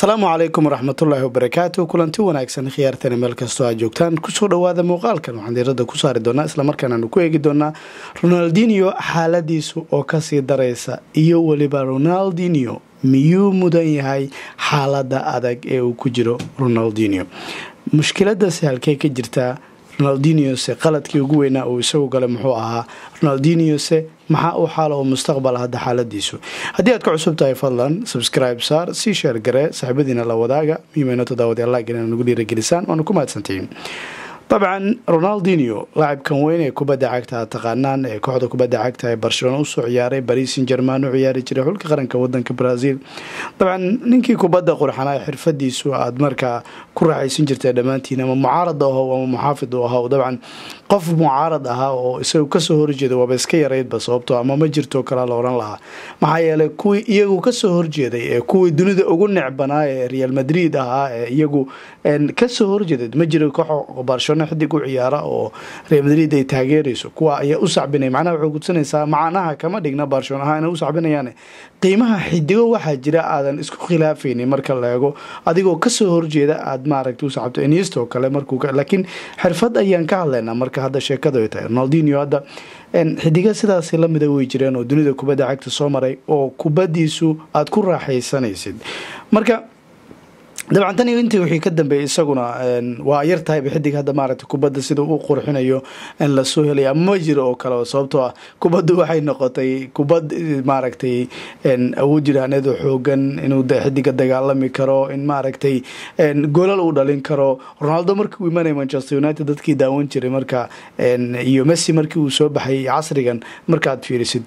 asalaamu calaykum waraxmatullaahi wabarakaatu kulanti wanaagsan khiyaartana meel kastoo aad joogtaan kusoo dhawaada muuqaalkan waxaan diirada ku saari doonaa islamarkaan aanu ku eegi doonaa ronaldinio xaaladiisu oo kasii daraysa iyo weliba ronaldinio miyuu mudan yahay xaalada adag ee uu ku jiro ronaldinio mushkiladasi halkey ka jirtaa ronaldiniose qaladkii ugu weynaa uu isagu galay muxuu ahaa ronaldiniose maxaa u xaala oo mustaqbal hadda xaaladiisu haddii aad ka cusub tahay fadlan subscribe saar sii sheer garee saaxiibadiina la wadaaga miimayno toddobaadyaalaagin ina nagu dhiiragelisaan waana ku mahadsantihiin dabcan ronaldinio laacibkan weyn ee kubadda cagta aad taqaanaan ee kooxda kubadda cagta ee barcelona usoo ciyaaray baris san german u ciyaari jiray xulka qaranka wadanka brazil dabcan ninkii kubadda qurxanaa xirfadiisu aad markaa ku raaxaysan jirtay dhammaantiin ama mucaarad ahow ama muxaafid u ahow dabcan qof mucaarad ahaa oo isagu kasoo horjeeda waaba iska yaraydba sababto ama ma jirto kalaa la oran lahaa maxaa yeelay kuwii iyagu kasoo horjeeday ee kuwii dunida ugu necbanaa ee real madrid ahaa ee iyagu kasoo horjeeday ma jiro koox barcelona xidig u ciyaara oo real madrid ay taageerayso kuwa ayaa u sacbinay macnaha waxay gudsanaysaa macnaha kama dhigna barcelona ahaa inay u sacbinayaan qiimaha xidigo waxaa jira aadan isku khilaafaynin marka la eego adigoo kasoo horjeeda aad maaragta u sacabto inisto kale markuu laakiin xirfad ayaan ka hadlaynaa marka hadda sheekadu ay tahay ronaldinio hadda xidiga sidaasi lamida way jireen oo dunida kubadda cagta soo maray oo kubadiisu aada ku raaxaysanaysid marka dabcan tan iyo intii wixii ka dambeeyay isaguna waa yar tahayba xidig hadda maaragtay kubadda sida uu qurxinayo in lasoo helaya ma jiro oo kale sababtoo ah kubaddu waxay noqotay kubad maaragtay awood jiraaneedoo xoogan inuu xidiga dagaalami karo in maaragtay golal uu dhalin karo ronaldo markii uu imanaya manchester united dadkii daawan jiray marka iyo messi markii uu soo baxay casrigan markaaad fiirisid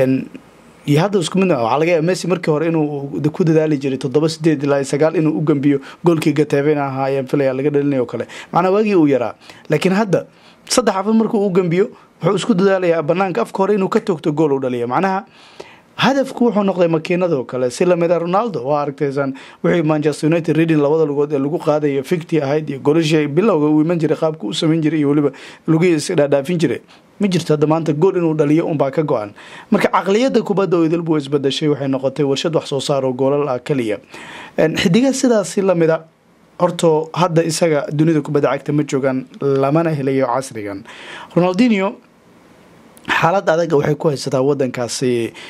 iyo hadda isku mid waxaa laga yaaba messi markii hore inuu ku dadaali jiray toddoba sideed ilaa sagaal inuu u gambiyo goolkii gateeben ahaa ayaan filaya laga dhalinay oo kale macnaa waagii uu yaraa laakiin hadda saddex afar markuu u gambiyo wuxuu isku dadaalayaa banaanka afka hore inuu ka toogto gool u dhaliya macnaha hadafku wuxuu noqday makiinadoo kale si lamida ronaldo waa aragtaysaan wixii manchester united reading labada lugood ee lagu qaadayo ficti ahayd iyo golashii bilowga uu iman jiray qaabka u samayn jiray iyo weliba lugihii isdhaadhaafin jiray ma jirto hadda maanta gool inuu dhaliyo unbaa ka go-an marka caqliyadda kubadda oo idilbu isbadashay waxay noqotay warshad wax soo saar oo goolal ah keliya xidiga sidaasi lamida hortoo hadda isaga dunida kubadda cagta ma joogaan lamana helayo casrigan ronaldinio xaalad adaga waxay ku haysataa wadankaasi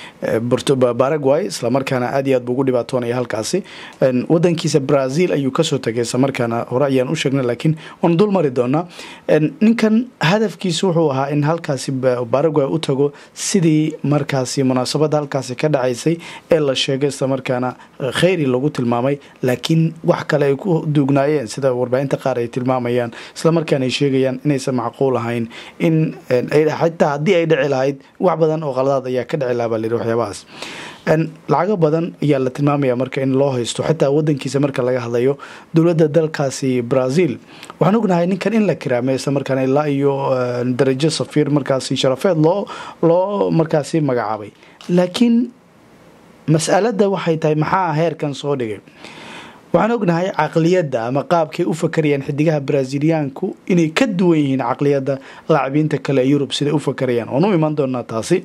baraguay islamarkaana aad iyo aad buu ugu dhibaatoonaya halkaasi wadankiisa brazil ayuu kasoo tagay islamarkaana hore ayaan u sheegnay laakiin waan dul mari doonaa ninkan hadafkiisu wuxuu ahaa in halkaasi baraguay u tago sidii markaasi munaasabada halkaasi ka dhacaysay ee la sheegay islamarkaana kheyri lagu tilmaamay laakiin wax kale ay ku duugnaayeen sida warbaahinta qaar ay tilmaamayaan islamarkaana ay sheegayaan inaysan macquul ahayn in xitaa haddii ay dhici lahayd wax badan oo qaladaad ayaa ka dhici lahaa baa layidhi waxyaabahaas lacago badan ayaa la tilmaamaya marka in loo haysto xitaa wadankiisa marka laga hadlayo dowladda dalkaasi brazil waxaan ognahay ninkan in la kiraamay isla markaana ilaa iyo darajo safiir markaasi sharafeed loo loo markaasi magacaabay laakiin mas'aladda waxay tahay maxaa heerkan soo dhigay waxaan ognahay caqliyadda ama qaabkay u fakarayaan xidigaha braziliyaanku inay ka duwan yihiin caqliyadda laacibiinta kale ee yurub siday u fakarayaan waan u iman doonaa taasi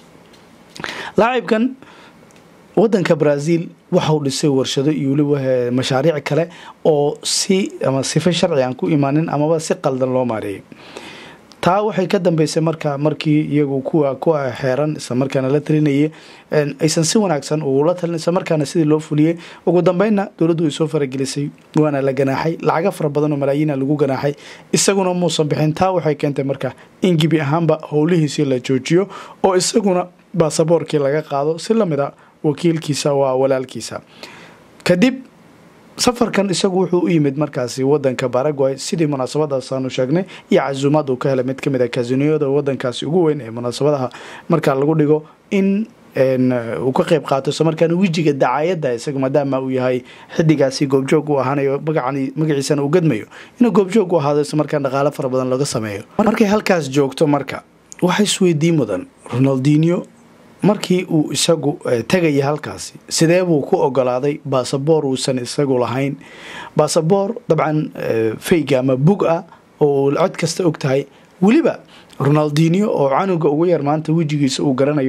laacibkan wadanka brazil waxau dhisay warshado iyo weliba mashaariic kale oo si ama sife sharci aan ku imaanin amaba si qaldan loo maareeyay taa waxay ka dambeysay marka markii iyagu kuwa ku xeeran islamarkaana la talinayay aysan si wanaagsan ula talin islamarkaana sidii loo fuliyey ugu dambeynna dowladdu way soo faragelisay waana la ganaaxay lacago fara badan oo malaayiina lagu ganaaxay isaguna muusan bixin taa waxay keentay marka in gibi ahaanba howlihiisii la joojiyo oo isaguna baasaboorkii laga qaado si lamid a wakiilkiisa waa walaalkiisa kadib safarkan isagu wuxuu u yimid markaasi wadanka baraguay sidii munaasabadaasaanu sheegnay iyo casuumaad uu ka helay mid kamid a kasiniyada wadankaasi ugu weyn ee munaasabadaha markaa lagu dhigo in uu ka qeyb qaato isla markaana wejiga dacaayadda isaga maadaama uu yahay xidigaasi goobjoog u ahaanayo magacan magaciisana uu gadmayo inuu goobjoog u ahaado isla markaan dhaqaalo fara badan laga sameeyo markay halkaas joogto marka waxa isweydii mudan ronaldinio markii uu isagu tegaya halkaasi sidee buu ku ogolaaday baasaboor uusan isagu lahayn baasaboor dabcan fayga ama bug ah oo cod kasta og tahay weliba ronaldinio oo canuga ugu yar maanta wejigiisa uu garanayo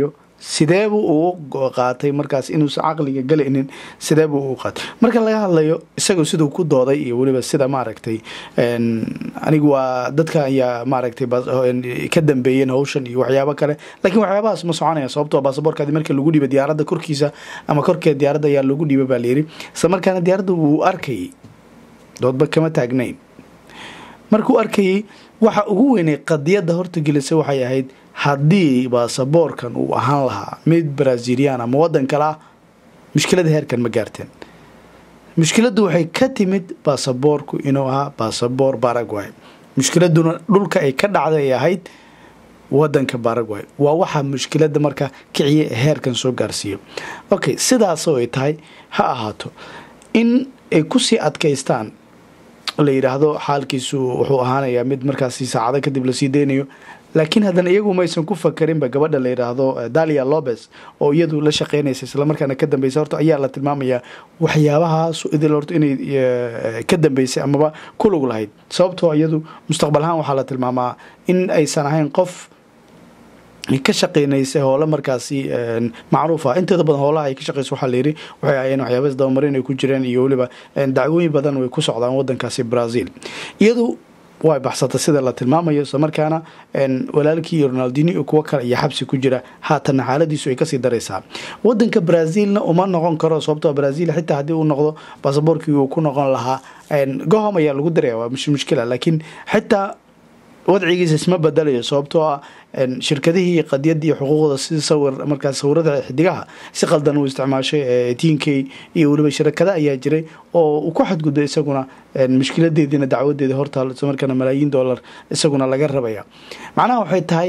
sideebuu uu qaatay markaas inuusan caqliga galaynin sideebuu uu qaatay marka laga hadlayo isagoo siduu ku dooday iyo weliba sida maaragtay anigu waa dadka ayaa maaragtay ka dambeeyeen hawshan iyo waxyaabo kale laakiin waxyaabahaas ma soconaya sababtoo baasaboorkaadi marka lagu dhiiba diyaaradda korkiisa ama korkeed diyaaradda ayaa lagu dhiiba baa layiri isla markaana diyaaradda wuu arkayay doodba kama taagnayn markuu arkayay waxa ugu weynay qadiyadda horta gelisa waxay ahayd haddii baasaboorkan uu ahaan lahaa mid brazilian ama waddan kale ah mushkilada heerkan ma gaarteen mushkiladdu waxay ka timid baasaboorku inuu ahaa baasaboor baragway mushkiladuna dhulka ay ka dhacday ay ahayd wadanka baragway waa waxaa mushkilada marka kiciya heerkan soo gaarsiiyo okay sidaasoo ay tahay ha ahaato in ay kusii adkaystaan la yidhaahdo xaalkiisu wuxuu ahaanayaa mid markaasi saacado kadib lasii deynayo laakiin haddana iyagu maysan ku fakarinba gabadha la yidhaahdo dalia lobes oo iyadu la shaqeynaysa islamarkaana ka dambeysa horta ayaa la tilmaamayaa waxyaabahaas idil horta inay ka dambeysay amaba ku lug lahayd sababtoo iyadu mustaqbal ahaan waxaa la tilmaamaa in aysan ahayn qof ka shaqeynaysa hoole markaasi macruuf ah inteeda badan hoolaha ay ka shaqeysa waxaa layidhi waxay ahayeen waxyaabaas dabamarin ay ku jireen iyo weliba dacwooyin badan way ku socdaan wadankaasi brazil iyadu way baxsata sida la tilmaamayo isla markaana walaalkii iyo ronaldino iyo kuwo kale iyo xabsi ku jira haatanna xaaladiisu ay kasii daraysaa wadanka brazilna uma noqon karo sababtoo brazil xitaa haddii uu noqdo baasaboorkii uu ku noqon lahaa gohom ayaa lagu daraya waa mushkila laakiin xitaa wadcigiisa isma bedelayo sababtoo ah shirkadihii qadiyadii xuquuqda si sawir markaas sawirada xidigaha si qaldan uu isticmaashay tiinkey iyo weliba shirakada ayaa jiray oo uu ku xadgudbay isaguna mushkiladeediina dacwadeeda hortaal isla markaana malaayiin dollar isaguna laga rabaya macnaha waxay tahay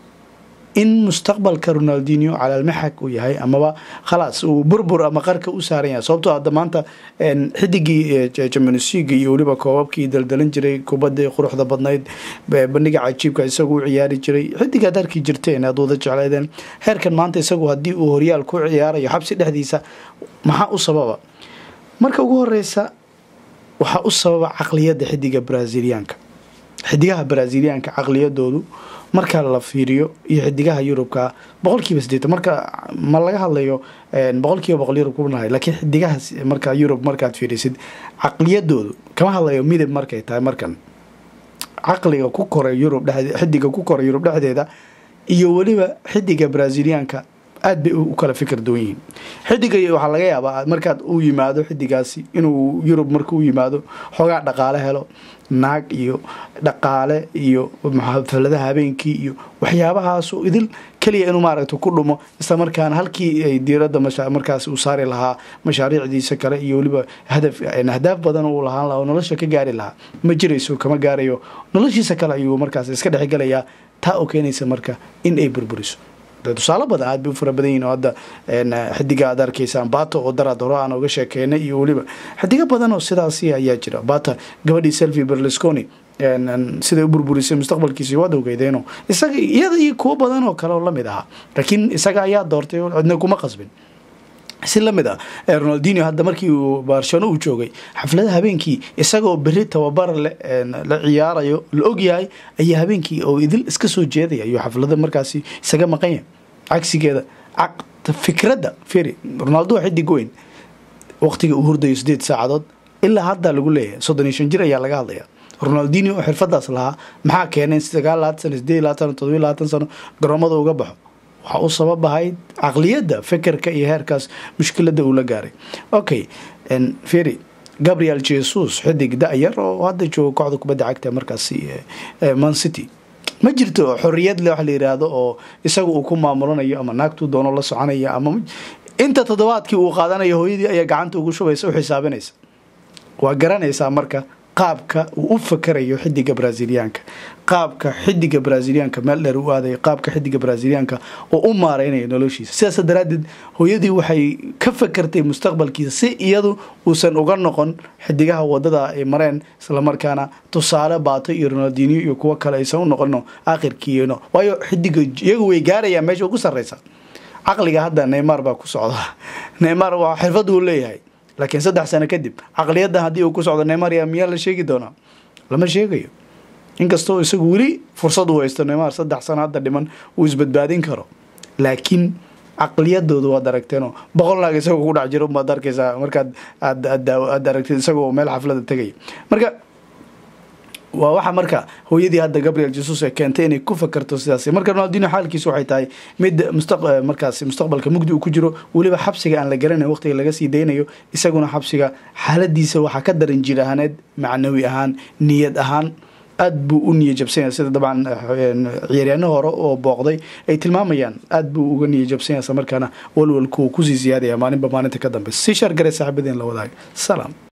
in mustaqbalka ronaldino calaalmaxag uu yahay amaba khalaas uu burbur ama qarka u saaran yahay sababtoo hadda maanta xidigii jamionsiga iyo weliba koobabkii daldalan jiray kubadii quruxda badnayd bandhiga cajiibka isagu u ciyaari jiray xidigaad arki jirteen aad wada jecleedeen heerkan maanta isagu haddii uu horyaal ku ciyaarayo xabsi dhexdiisa maxaa u sababa marka ugu horeysa waxaa u sababa caqliyadda xidiga braziliyaanka xidigaha braziliyaanka caqliyadoodu marka la fiiriyo iyo xidigaha yurubka boqolkiiba sideetan marka ma laga hadlayo boqolkiiba boqol yurub kunahay laakiin xidigaha marka yurub markaad fiirisid caqliyadoodu kama hadlayo midab markay tahay markan caqliga ku koray yurub dhe xidiga ku koray yurub dhexdeeda iyo weliba xidiga braziliyaanka aad bay u kala fikir duwan yihiin xidiga waxaa laga yaabaa markaad u yimaado xidigaasi inuu yurub marka u yimaado xoogaa dhaqaale helo naag iyo dhaqaale iyo xafladaha habeenkii iyo waxyaabahaasu idil keliya inuu maaragta ku dhumo isla markaana halkii ay diiradda markaas uu saari lahaa mashaariicdiisa kale iyo weliba hadaf ahdaaf badan uu lahaan laha oo nolosha ka gaari lahaa ma jirayso kama gaarayo noloshiisa kale ayuu markaas iska dhexgelayaa taa oo keenaysa marka in ay burburiso tusaale badan aad bay u fara badan yihin oo hadda xidiga aad arkaysaan bata oo daraad hore aan oga sheekeynay iyo weliba xidigo badan oo sidaasi ayaa jira bata gabadhii selvi berlusconi siday u burburisay mustaqbalkiisa waad ogeydeeno isaga iyada iyo kuwo badan oo kale oo lamid ahaa laakiin isaga ayaa doortay cidna kuma qasbin si lamid ah ronaldino hadda markii uu barshano uu joogay xaflada habeenkii isagoo beri tababar la ciyaarayo la ogyahay ayaa habeenkii oo idil iska soo jeedaya ayuu xaflada markaasi isaga maqanya cagsigeeda fikradda feri ronaldo waa xidig weyn waqtiga uu hurdayo sideed saacadood ilaa hadda lagu leeyahay soddon iyo shan jir ayaa laga hadlaya ronaldino oo xirfadaas lahaa maxaa keenay sagaal labaatan sano sideed labaatan todobiy labaatan sano garoomada uga baxo waxaa u sabab ahayd caqliyadda fekerka iyo heerkaas mushkilada uu la gaaray okay feri gabriel jesus xidig da-yar oo hadda jooga kooxda kubadda cagta markaasi man city ma jirto xoriyad le wax la yiraahdo oo isaga uu ku maamulanayo ama naagtuu doono la soconaya ama inta toddobaadkii uu qaadanayo hooyadii ayaa gacanta ugu shubaysa u xisaabinaysa waa garanaysaa marka qaabka uu u fakarayo xidiga braziliyaanka qaabka xidiga braziliyaanka meel dheer u aadayo qaabka xidiga braziliyaanka oo u maareynayo noloshiisa sidaas daraadeed hooyadii waxay ka fakartay mustaqbalkiisa si iyadu uusan uga noqon xidigaha wadada ay mareen islamarkaana tusaale baato iyo ronaldino iyo kuwo kale aysan u noqono aakhirkiino waayo xidiga iyagu way gaarayaan meesha ugu sarreysa caqliga hadda neymar baa ku socda neymar waa xirfad uu leeyahay laakiin saddex sano kadib caqliyaddan haddii uu ku socdo neymar yaa miyaa la sheegi doonaa lama sheegayo inkastoo isagu weli fursad uu haysto neymar saddex sano hadda dhiman uu isbadbaadin karo laakiin caqliyadooda waad aragteenoo boqol naag isagoo ku dhex jiro umaad arkaysaa markaad aad aad aragtid isagoo meel xaflada tegaya marka waa waxa marka hooyadii hadda gabriel jesus ee keentay inay ku fakarto sidaas marka ronaldino xaalkiisu waxay tahay mid markaas mustaqbalka mugdi uu ku jiro weliba xabsiga aan la garanayn waqtiga laga sii daynayo isaguna xabsiga xaaladiisa waxaa ka daran jir ahaaneed macnawi ahaan niyad ahaan aad buu u niya jabsanya sida dabcan ciyaaryaano hore oo booqday ay tilmaamayaan aad buu uga niya jabsanya isla markaana walwalku kusii siyaadaya maalinba maalinta ka dambe si shaar gare saaxiibadeen la wadaaga salaam